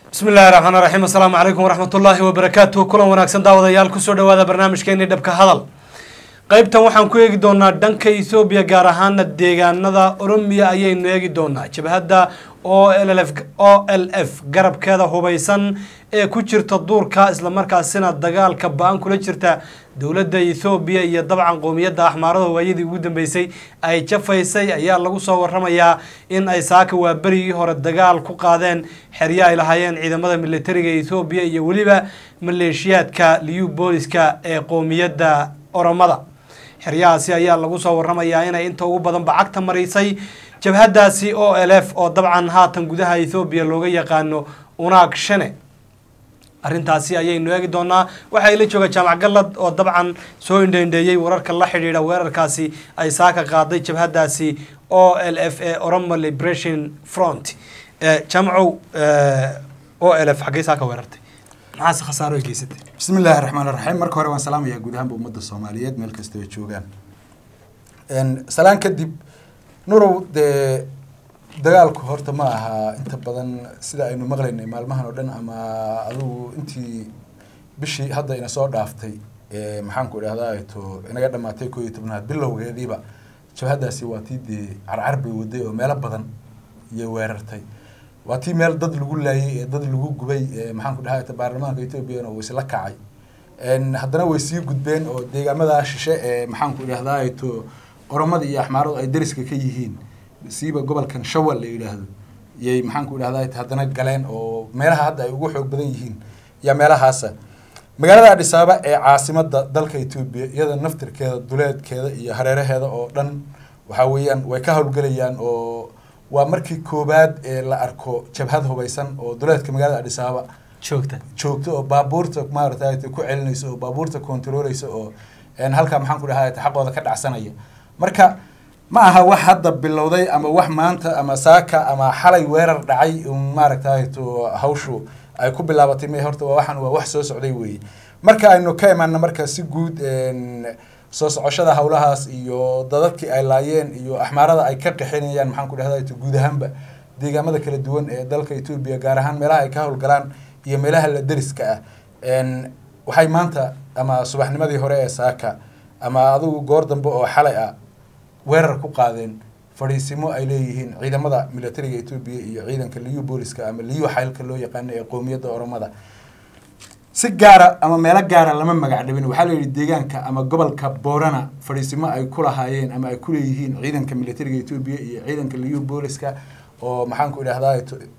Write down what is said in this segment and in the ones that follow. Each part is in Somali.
bismi illahi raxmaan raxiim assalaamu calaykum waraxmatullaahi wabarakaatuh kulan wanaagsan daawadayaal kusoo dhawaada barnaamijkeeni dhabka hadal qeybtan waxaan ku eegi doonaa dhanka ethoobiya gaar ahaana deegaanada oromiya ayaynu eegi doonaa jabhadda o l f o l f garabkeeda hubaysan ee ku jirta duurka islamarkaasina dagaalka ba-an kula jirta dowladda ethoobiya iyo dabcan qowmiyadda axmaarada waayadii ugu dambeysay ay jafaysay ayaa lagu soo waramayaa in ay saaka waa berigii hore dagaal ku qaadeen xeryo ay lahaayeen ciidamada militariga ethoobiya iyo weliba maleeshiyaadka liyu booliska ee qowmiyadda oromada xeryahaasi ayaa lagu soo waramayaa inay inta ugu badan bacagta marisay jabhadaasi o l f oo dabcan haatan gudaha ethoobiya looga yaqaano unaag shane arrintaasi ayaynu eegi doonaa waxaa ila jooga jaamac gallad oo dabcan soo indheindheeyey wararka la xidhiidha weerarkaasi ay saaka qaaday jabhadaasi o l f ee oromo liberation front jaamacow o l f xaggey saaka weerartay maxaase khasaaro ay geysatay bismi illaahi raxmaan raxiim marka hore waan salaamayaa guud ahaanba ummadda soomaaliyeed meel kasta ay joogaan salaan kadib nurow dee dagaalku horta ma aha inta badan sida aynu maqlaynay maalmahan oo dhan ama adugu intii bishii hadda ina soo dhaaftay maxaanku idhahdaa to inaga dhamaatay koo iyo tobnaad bilowgeediiba jabhadaasi waa tii dee carcar bay waday oo meelo badan iyo weerartay waa tii meel dad lagu laayay ee dad lagu gubay maxaanku dhahaa baarlamaanka ethoobiyan oo isla kacay haddana way sii gudbeen oo deegaamadaa shishe ee maxaanku idhahdaa to oromada iyo axmaaradu ay dariska ka yihiin siiba gobolkan shawal la yidhaahdo yay maxaanku idhahdaa haddana galeen oo meelaha hadda ay ugu xoog badan yihiin yaa meelahaasa magaalada adhisaaba ee caasimada dalka etoobiya iyada naftirkeeda duleedkeeda iyo hareeraheeda oo dhan waxaa weeyaan way ka howlgelayaan oo waa markii koobaad ee la arko jabhad hubaysan oo duleedka magaalada adhisaaba joogta joogto oo baabuurta maarata ku celinayso oo baabuurta controleysa oo halkaa maxaan ku dhahaa xaqooda ka dhacsanaya marka ma aha wax hadda bilowday ama wax maanta ama saaka ama xalay weerar dhacay maaragtay to hawshu ay ku bilaabatay me horta waa waxaan waa wax soo socday weeye marka aynu ka imaana marka si guud soo socoshada hawlahaas iyo dadadkii ay laayeen iyo axmaarada ay ka qixinayaan maxaan ku dhahda guud ahaanba deegaamada kala duwan ee dalka etoobiya gaar ahaan meelaha ay ka howlgalaan iyo meelaha la deriska ah waxay maanta ama subaxnimadii hore ee saaka ama adigu goor dambe oo xalay ah weerar ku qaadeen fadhiisimo ay leeyihiin ciidamada militariga etoobiya iyo ciidanka liyu booliska ama liyu xaylka loo yaqaano ee qowmiyadda oromada si gaara ama meelo gaara lama magac dhabin waxaa layidhi deegaanka ama gobolka boorana fadhiisimo ay ku lahaayeen ama ay kuleeyihiin ciidanka militariga etoobiya iyo ciidanka liyu booliska oo maxaanku idhahdaa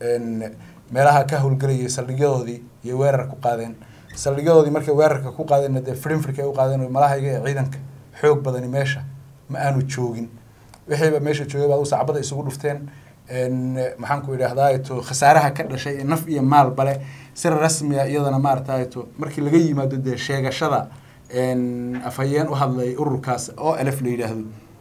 meelaha ka howlgelayay saldhigyadoodii iyo weerar ku qaadeen saldhigyadoodii markay weerarka ku qaadeen dee frinfrik ay u qaadeen malahayga ee ciidanka xoog badani meesha ma aanu joogin wixiiba meesha joogay baa sacbada isugu dhufteen maxaanku idhahdaa to khasaaraha ka dhashay ee naf iyo maal bale si rasmiya iyadana maarata to markii laga yimaado dee sheegashada afhayeen u hadlay ururkaas oo elf la yidhaahdo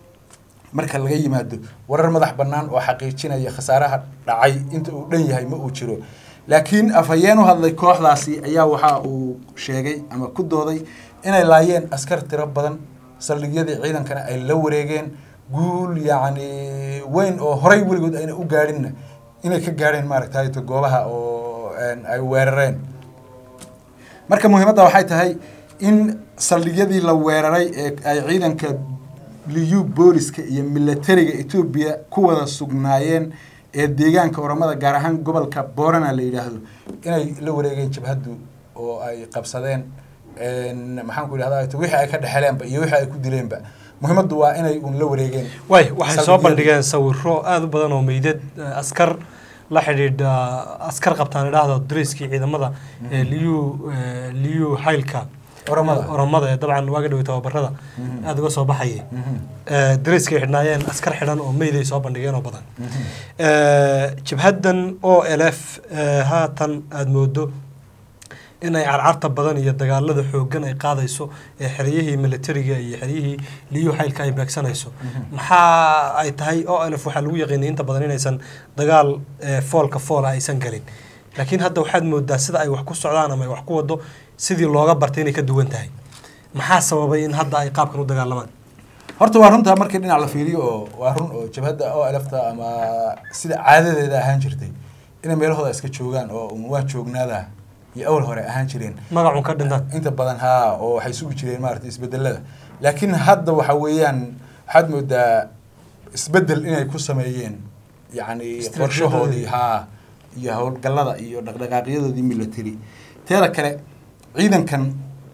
marka laga yimaado warar madax bannaan oo xaqiijinaya khasaaraha dhacay inta uu dhan yahay ma uu jiro laakiin afhayeen u hadlay kooxdaasi ayaa waxa uu sheegay ama ku dooday inay laayeen askar tiro badan saldhigyadii ciidankana ay la wareegeen guul yacni weyn oo horay weligood ayna u gaadhinna inay ka gaadheen maaragtay to goobaha oo ay weerareen marka muhiimadda waxay tahay in saldhigyadii la weeraray ee ay ciidanka liyu booliska iyo militariga etoobiya ku wada sugnaayeen ee deegaanka oromada gaar ahaan gobolka boorana la yidhaahdo inay la wareegeen jabhaddu oo ay qabsadeen maxaan ku idhahda wixii ay ka dhexeleenba iyo wixii ay ku dileenba muhiimaddu waa inay un la wareegeen way waxay soo bandhigeen sawiro aada u badan oo meydad askar la xidhiidha askar qabtaan idhaahdo dariskii ciidamada ee liyu liyu xaylka oromada oromada ee dabcan waaga dhawey tababarada aada uga soo baxayay dariskay xidhnaayeen askar xidhan oo meyday soo bandhigeen oo badan jabhaddan o l f haatan aada moodo inay carcarta badan iyo dagaalada xoogan ay qaadayso ee xeryihii militariga iyo xeryihii liyu xaylka ay beegsanayso maxaa ay tahay o l f waxaa lagu yaqiinay inta badan inaysan dagaal foolka foola aysan galin laakiin hadda waxaad moodaa sida ay wax ku socdaan ama ay wax ku wado sidii looga bartay inay ka duwan tahay maxaa sababay in hadda ay qaabkan u dagaalamaan horta waa runtaa markii dhinac la fiiriyo oo waa run oo jabhadda o lfta ama sida caadadeeda ahaan jirtay inay meelahooda iska joogaan oo un waa joognaada iyo awal hore ahaan jireen magacun ka dhintaan inta badan haa oo waxay sugi jireen maarata isbedelada laakiin hadda waxa weeyaan waxaad moodaa isbedel inay ku sameeyeen yacni Istiraatiijiyadoodii. qorshahoodii haa iyo howlgallada iyo dhaqdhaqaaqyadoodii military teeda kale ciidankan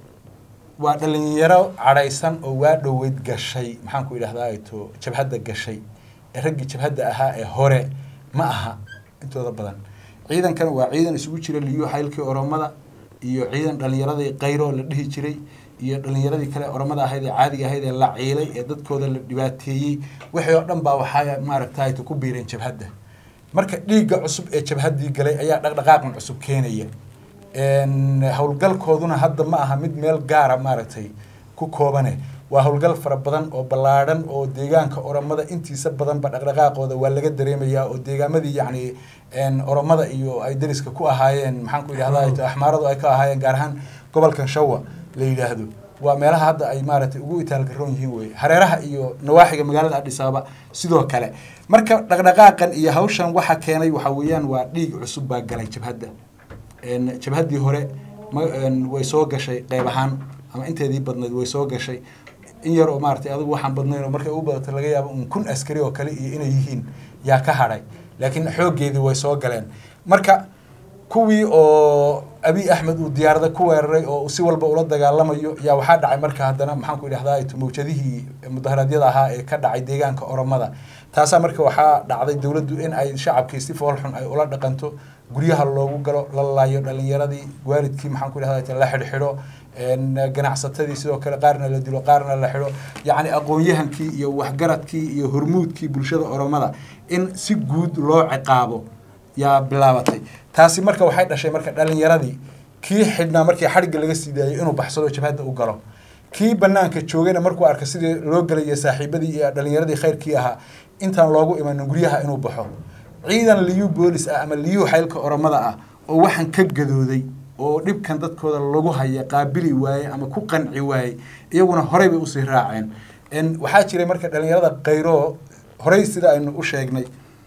waa dhalinyaro cadhaysan oo waa dhoweyd gashay maxaan ku idhahdaa to jabhadda gashay ee raggii jabhadda ahaa ee hore ma aha intooda badan ciidankan waa ciidan isugu jira liyo xaylkii oromada iyo ciidan dhalinyaradii kayro la dhihi jiray iyo dhalinyaradii kale oromada ahayd ee caadiga ahayd ee la ciilay ee dadkooda la dhibaateeyey wixii oo dhan baa waxaa maaragtay ku biireen jabhadda marka dhiigga cusub ee jabhaddii galay ayaa dhaqdhaqaaqan cusub keenaya Een, howlgalkooduna hadda ma aha mid meel gaara maaragtay ku koobane waa howlgal fara badan oo ballaadhan oo deegaanka oromada intiisa badanba dhaqdhaqaaqooda waa laga dareemayaa oo deegaamadii yacni een, oromada iyo ay dariska ku ahaayeen maxaan ku idhahdaa axmaaradu ay ka ahaayeen gaar ahaan gobolkan shawa la yidhaahdo waa meelaha hadda ay maaragtay ugu itaalgaroon yihiin weye hareeraha iyo nawaaxiga magaalada adhis ababa sidoo kale marka dhaqdhaqaaqan iyo hawshan waxa keenay waxa weeyaan waa dhiig cusub baa galay jabhadda een, jabhaddii hore ma- een, way soo gashay qeyb ahaan ama inteedii badnayd way soo gashay in yar oo maaragtay adigu waxaan badnayn oo markay ugu badato laga yaabo un kun askari oo kale iyo inay yihiin yaa ka hadhay laakiin xooggeedii way soo galeen marka kuwii oo abiy axmed uu diyaarada ku weeraray oo si walba ula dagaalamayo yaa waxaa dhacay marka haddana maxaan ku idhahdaa mawjadihii mudaharaadyada ahaa ee ka dhacay deegaanka oromada taasaa marka waxaa dhacday dowladdu in ay shacabkii si foolxun ay ula dhaqanto guryaha loogu galo la laayo dhalinyaradii waalidkii maxaan ku idhahdaa la xidhxidho een, ganacsatadii sidoo kale qaarna la dilo qaarna la xidho yacni aqoon-yahankii iyo waxgaradkii iyo hormuudkii bulshada oromada in si guud loo ciqaabo yaa bilaabatay taasi marka waxay dhashay marka dhalinyaradii kii xidhnaa markii xadhigga laga sii daayay inuu baxsado jabhadda u galo kii banaanka joogayna markuu arka sidii loo gelaya saaxiibadii iyo dhalinyaradii khayrkii ahaa intaan loogu imanin guryaha inuu baxo ciidan liyu boolis ah ama liyu xaylka oromada ah oo waxaan ka gadooday oo dhibkan dadkooda lagu haya qaabili waaye ama ku qanci waaye iyaguna horey bay usii raaceen En waxaa jiray marka dhalinyarada kayro horey sida aynu u sheegnay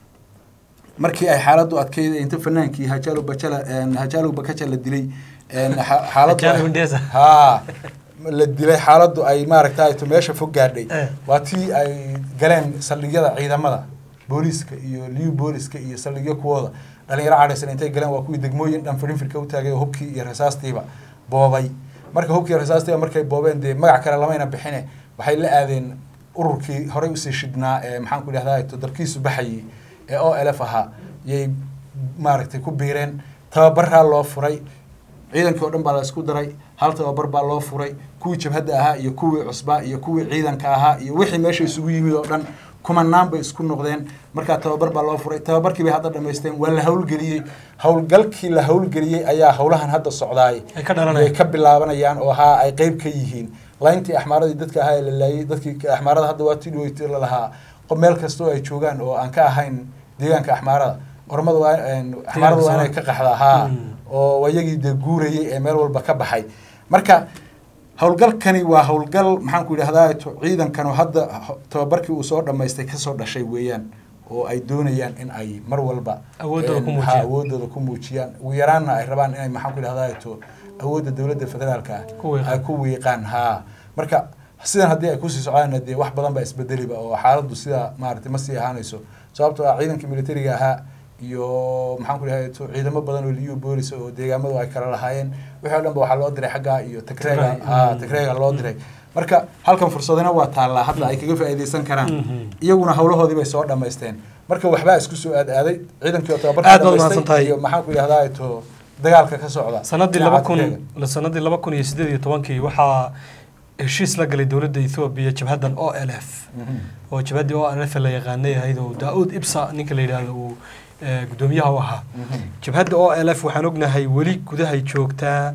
markii ay xaaladdu adkeyd inta fanaankii hajaalo bajala hajaalo bakaja la dilay en, xa- xaaladdu Hajaalo Hundesa. haa la dilay xaaladdu ay maaragtay to meesha fog gaadhay Eh. waa tii ay galeen saldhigyada ciidamada booliiska iyo liu booliska iyo saldhigyo kuwooda dhalinyaro cadhaysan intay galeen waa kuwii degmooyin dhan firinfirka u taagay oo hubkii iyo rasaastiiba boobay marka hubkii iyo rasaastiiba markay boobeen dee magac kale lamayna bixine waxay la aadeen ururkii horey usii shidhnaa ee maxaan ku idhahdaa to dalkiisu baxayay ee o l f ahaa yay maaragtay ku biireen tababaraa loo furay ciidankii oo dhan baa la isku daray hal tababar baa loo furay kuwii jabhadda ahaa iyo kuwii cusbaa iyo kuwii ciidanka ahaa iyo wixii meesha isugu yimid oo dhan kumanaan bay isku noqdeen markaa tababar baa loo furay tababarkii bay hadda dhamaysteen waa la howlgeliyey howlgalkii la howlgeliyey ayaa howlahan hadda socdaay Ay ka dhalanayaan. ay ka bilaabanayaan oo haa ay qeyb ka yihiin layntii axmaaradii dadka ahaa ee la laayay dadkii axmaarada hadda waa tidhweyt la lahaa qof meel kastoo ay joogaan oo aan ka ahayn deegaanka axmaarada ormada waa een, axmaarada waa inay ka qaxdaa haa Mm. oo waa iyagii dee guurayay ee meel walba ka baxay marka howlgalkani waa howlgal maxaan ku idhahdaa to- ciidankan oo hadda ho- tababarkii uu soo dhammaystay kasoo dhashay weeyaan oo ay doonayaan in ay mar walba Awooddooda ku een, muujiyaan. ha, awooddooda ku muujiyaan ugu yaraanna ay rabaan inay maxaan ku idhahdaa to awoodda dowladda federaalka ah Ku wiiqaan. ay ku wiiqaan haa marka sidan haddii ay kusii socdaanna dee wax badan baa isbedeliba oo xaaladdu sidaa maaragtay ma sii ahaanayso sababtoo ah ciidankii militariga ahaa iyo maxaan ku dhahay to ciidamo badan oo liyu boolis oo deegaamadu ay kala lahaayeen wixii o dhan ba waxaa loo diray xaggaa iyo tagreega Tigray, haa mm. tagreega loo diray marka halkan fursadina waa taallaa hadda ay kaga faa'iidaysan karaan Mhm. iyaguna howlahoodii bay soo dhammaysteen marka waxbaa isku soo aad aaday ciidankii oo Aad baad tababarka mahadsan tahay. iyo maxaan ku idhahdaa to dagaalka ka socda sanadii dhinaca laba kun Tigreega. sanadii laba kun iyo sideed iyo tobankii waxaa heshiis la galay dowladda ethoobiya jabhaddan o l f Mhm. oo jabhaddii o l f la yaqaanay ahayd oo daa-uud ibsa ninka la yidhaahdo uu eh, guddoomiyaha u ahaa Mhm. jabhadda o l f waxaan ognahay weli gudahay joogtaa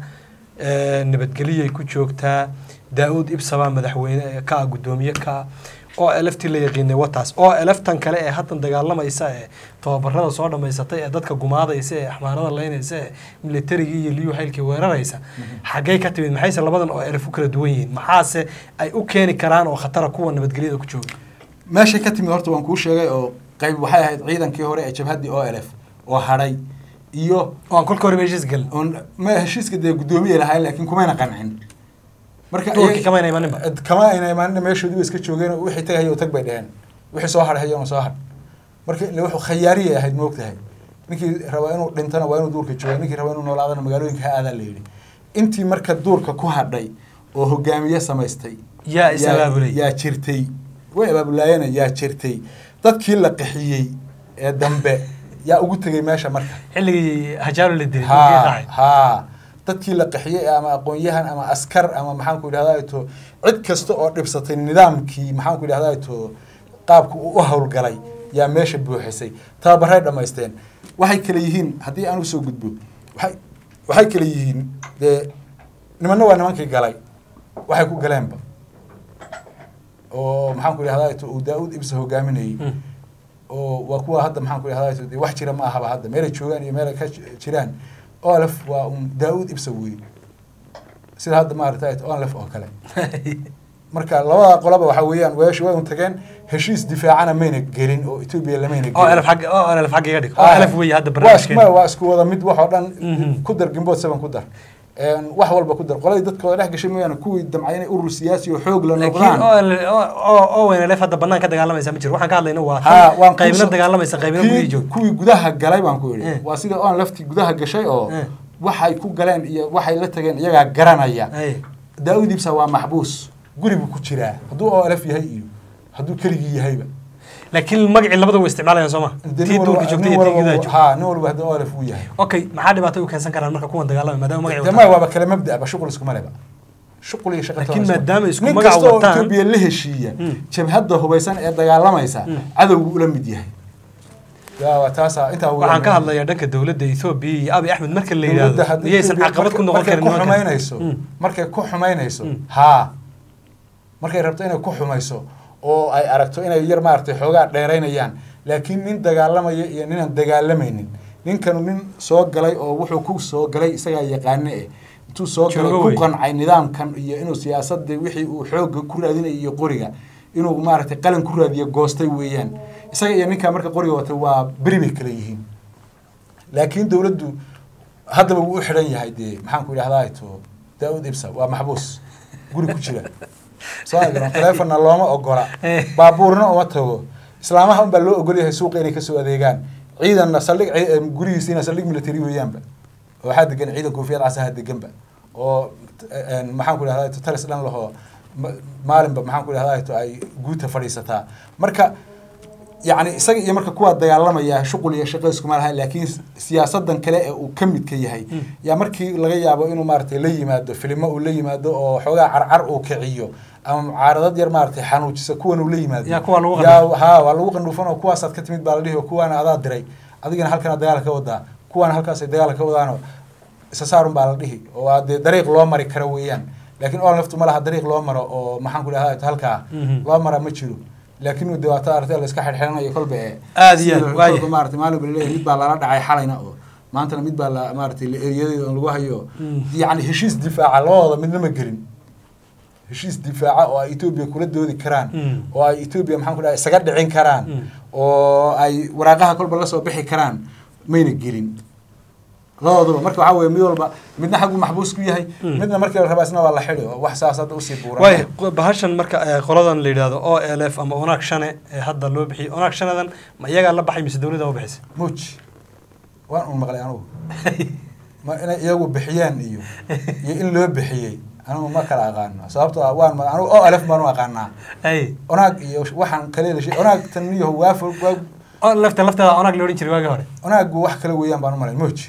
eh, nabadgeliyay ku joogtaa daa-uud ibsa baa madaxweyne ka ah guddoomiye ka ah o l f tii la yaqiinay wataas o l f tan kale ee haddan dagaalamaysa ee tababarada soo dhammaysatay ee dadka gumaadaysa ee axmaarada leynaysa ee militarigii iyo liyu xaylkii weeraraysa xaggay ka timid maxayse labadan o l f u kala duwan yihiin maxaase ay u keeni karaan oo khatara kuwa nabadgelyada ku jooga meeshay ka timid horta waan kuu sheegay oo qayb waxay ahayd ciidankii hore ee jabhaddii o l f oo hadhay iyo waan kolka hore heshiis galin oon ma heshiiska dee guddoomiye lahayn laakiin kumayna qancin marka Duurkii iyaga- kamayna imaninba. kama ayna imaanin meeshoodii bay iska joogeen oo wixii tagay oo tag bay dheheen wixii soo hadhayo soo hadh marka ile wuxuu khayaariyay ahayd moogtahay ninkii raba inuu dhintana waa inuu duurka jooga ninkii raba inuu noolaadana magaalooyinka ha aadaa la yidhi intii marka duurka ku hadhay oo hogaamiye samaystay Yaa is abaabulay. yaa jirtay way abaabulaayeen yaa jirtay dadkii la qixiyey ee dambe yaa ugu tegey meesha marka xilligii hajaalo la dilay ha duurkii raacay. ha dadkii la qaxiyey ama aqoon-yahan ama askar ama maxaanku idhahdaa to cid kasta oo dhibsatay nidaamkii maxaanku idhahdaa to qaabka uu u howlgalay yaa meesha buuxisay tababaray dhammaysteen waxay kale yihiin haddii aan usoo gudbo waxay waxay kale yihiin dee nimanna waa nimankii galay waxay ku galeenba oo maxaanku idhahdaa to uu daa-uud ibsa hogaaminayey Mm. oo waa kuwa hadda maxaan ku idhahdaa de wax jira ma ahaba hadda meelay joogaan iyo meelay ka j- jiraan olaf waa un daa-uud ibsa wey sida hadda maarata olaf oo kale marka labada qolaba waxa weeyaan weesh way un tageen heshiis difaacana mayna gelin oo etoobiya lamayna oo elef xagga oo elef xagga iga dhig oo Ah, elef weeye hadda waa isku- barnaamijkeena waa isku wada mid wax oo dhan Mhm. ku dar gimbood seven ku dar Een, wax walba ku dar qoladii dadkooda dhex gashay mooyaane kuwii damcay inay urur siyaasi oo xoog la laakiin noqdaan oo ele- oo- oo oo weyn elef hadda banaan ka dagaalamaysa ma jiro waxaan ka hadlayna waa ha waan qaybna kuuso- dagaalamaysa qaybna kii- gudihii joogta kuwii gudaha galay baan ku Eh. yidhi waa sida oon laftii gudaha gashay oo Eh. waxay ku galeen iyo waxay la tageen iyagaa garanaya Ay. daa-uud ibsa waa maxbuus guri buu ku jiraa hadduu oo alaf yahay iyo hadduu keligii yahayba laakiin magacii labada way isticmaalayaan soo ma Dee tii nin duurka walba- joogtay nin iyo tii walba gudaha wuu- joogtay ha nin walba haddii oo alaf uu yahay okay maxaa dhibaato u keensan karaan marka kuwan dagaalamay maadaama magacii dee wataan ma waaba kale mabda'ba shuqul iskuma leba shuqul iyo shaqo Laakiin toona maadaama isku nin magac kasta oo wataan- Ethiopia la heshiiya Mm. jabhadda hubaysan ee dagaalamaysa Mm. cadowgu ula mid yahay yaa waa taasa intaa ugu waxaan ka weyn. hadlayaa dhanka dowladda Ethiopia iyo Abiy Ahmed marka la dowladda yiraahdo haddii miyaysan Ethiopia caqabad ku markay- noqon karin markay ku nimankan? xumaynayso Mm. markay ku xumaynayso Mm. haa markay rabto inay ku xumayso oo ay aragto inay yar maaragtay xoogaa dheeraynayaan laakiin nin dagaalamaya iyo ninaan dagaalamaynin ninkanu nin soo galay oo wuxuu ku soo galay isagaa yaqaane eh intuu soo galay Joogo ku wey. qancay nidaamkan iyo inuu siyaasadda wixii uu xoogga ku raadinaya iyo qoriga inuu maaragtay qalin ku raadiyo goostay weeyaan isaga iyo ninkaa marka qoriga watay waa beri bay kala yihiin laakiin dowladdu haddaba wuu u xidhan yahay dee maxaan ku idhahdaa to daa-uud ibsa waa maxbuus guri ku jira soo agaran teleefonna looma ogola Eh. baabuurna uma tago islaamaha unbaa loo ogol yahay suuqa inay kasoo adeegaan ciidanna saldhig ci- eh, gurigiisiina saldhig military weeyaanba oo waxaa degan ciidan koofiyad casaha deganba oo eh, maxaan ku idhahdaa to talis dhan lahoo ma- maalinba maxaan ku idhahdaa to ay guuta fadhiisataa marka yacni isaga iyo marka kuwaa dagaalamaya shuqul iyo shaqo iskuma lahayn laakiin siyaasadan kale ee uu ka midka yahay Mm. yaa markii laga yaabo inuu maaragtay la yimaado filimo uu la yimaado oo xoogaa carcar uu kiciyo ama mucaaradad yar maaragtay xanuujisa kuwan uu la yimaado Yaa kuwaa lagu yaa haa waa lagu qandhuufan oo kuwaasaad ka timid baa la dhihi oo kuwaana adaa diray adigana halkana dagaal ka wadaa kuwaana halkaasay dagaal ka wadaanoo isa saarun baa la dhihi oo waa dee dariiq loo mari karo weeyaan laakiin oo laftu ma laha dariiq loo maro oo maxaan ku idhahdaa halkaa Mhm. loo mara ma jiro laakiin de waa ta aragtay la iska xirxiranayo kolba ee Aad iyo aad, sida waaye. kolba maaragtay maalin baa laleeyahay mid baa lala dhacay xalayna oo maantana mid baa la maaragtay la eriyadeeda oo lagu hayo Mm. yacni heshiis difaaca labadooda midna ma gelin heshiis difaaca oo ay etoobiya kula doodi karaan Mm. oo ay etoobiya maxaan ku dhahay isaga dhicin karaan Mm. oo ay waraaqaha kolba lasoo bixi karaan mayna gelin labadooduba marka waxaa weeye mid walba midna xaggu maxbuus ku yahay Mm. midna markii la rabaa isna waa la xidhi oo wax saas hadda usii buuran waay bahashan marka eh, qoladan la yidhaahdo o l f ama onaag shane ee hadda loo bixiyey onaag shanedan ma iyagaa la baxay mise dowladda u bixisay muuj waan un maqlay anugu ma inay iyagu bixiyaan iyo iyo in loo bixiyey anigu ma kala aqaano sababtoo ah waan ma- anigu oo alef baan u aqaanaa ay onaag iyo waxaan kale la sheeg onaag tan iyo waafo waa o lafta lafteeda onaag la odhan jiray waagii hore onaagu wax kale weeyaan baan u malay muuj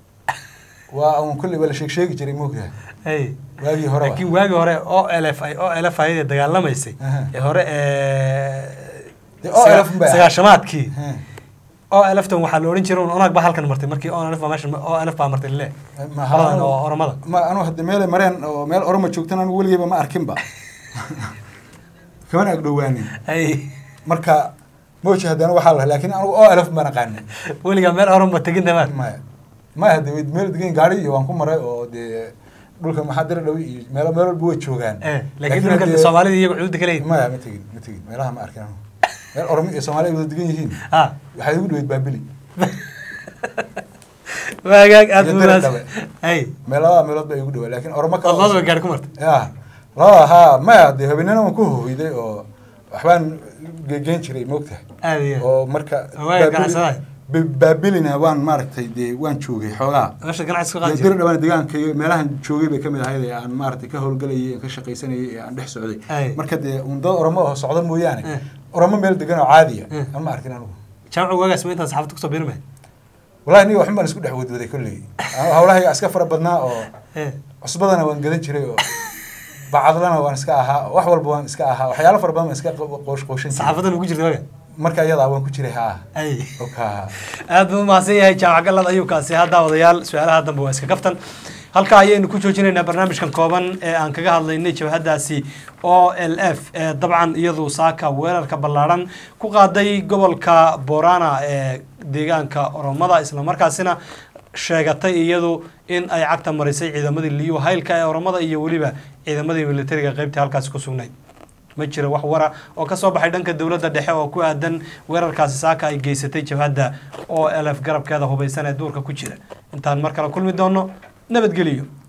waa un kulli waa la sheeg sheegi jiray moogyahay ay waagii hore laakiin waagii hore o l f ay o l f ayadee dagaalamaysay Aha. ee hore ee Dee OLF bay ahayd. sagaashamaadkii o l f tan waxaa la odhan jiray un onaag baa halkan martay markii o l f baa meesha o l f baa martay le qoladan oo oromada ma anu hadda meelay mareen oo meel oroma joogtan anigu weligeyba ma arkinba kamana agdhowaanin ay marka mooji haddana waxaa la laakiin anigu oo alaf baan aqaanin weligaa meel oroma tegin damaad maya maya hade meel degan gaari iyo waan ku maray oo dee dhulka maxaa dira dhawi iyo meelo meel walba way joogaan Eh, laakiin dhulka haddee- soomaalida iyagu xuduudda ka leeyihin maya ma tegin ma tegin meelaha ma arkin anigu meel oromo iyo soomaali ay wada degan yihiin ha waxay igu dhaweyd baabili waagaag aad Iyo buu diri wanaagsan dhabe. hay meelada meelood ba igu dhawaa laakiin oromo kale labadaba gaari ku martay ya labada haa maya dee habeenana waan ku hoyday oo waxbaan gegeyn jiray moogtahay aad iyo aad. oo marka Waaga ganacsadahay. Ba- baabilina waan maaragtay dee waan joogay xoogaa meesha ganacsi ka dee qaadi diri jiray dhawaan deegaanka iyo meelahan joogay bay kamid ahayd ee aan maaragtay ka howlgelayay ee ka shaqaysanayay ee aan dhex socday Ay. marka dee un dad oromo oo socda mooyaane Eh. oromo meel degan oo caadiya Eh. aan ma arkin anigu jaamacu waagaas ma intaan saxaafadda kusoo biiri mahay wallahi niga waxun baan isku dhex wadwaday kolley hawlahayga iska fara badnaa oo Eh, cusbadana waan gadan jiray oo bacadlana waan iska ahaa wax walba waan iska ahaa waxyaalo fara badan waan iska qoosh qooshan jiray saxaafaddan ugu jirta waaga marka iyadaa waan ku jiray haa ay oka aad buu umahadsan yahay jaamac galad ayuu kaasi haddaa wadayaal su-aalaha dambe waa iska kaftan halkaa ayaynu ku joojinaynaa barnaamijkan kooban ee aan kaga hadlaynay jabhadaasi o l f ee dabcan iyadu saaka weerarka ballaadhan ku qaaday gobolka borana ee deegaanka oromada islamarkaasina sheegatay iyadu in ay cagta marisay ciidamadii liyu haylka ee oromada iyo weliba ciidamadii militariga qeybtii halkaasi ku sugnayd ma jira wax wara oo ka soo baxay dhanka dowladda dhexe oo ku aadan weerarkaasi saaka ay geysatay jabhadda o l f garabkeeda hubaysan ee duurka ku jira intaan mar kale kulmi doono nabadgeliyo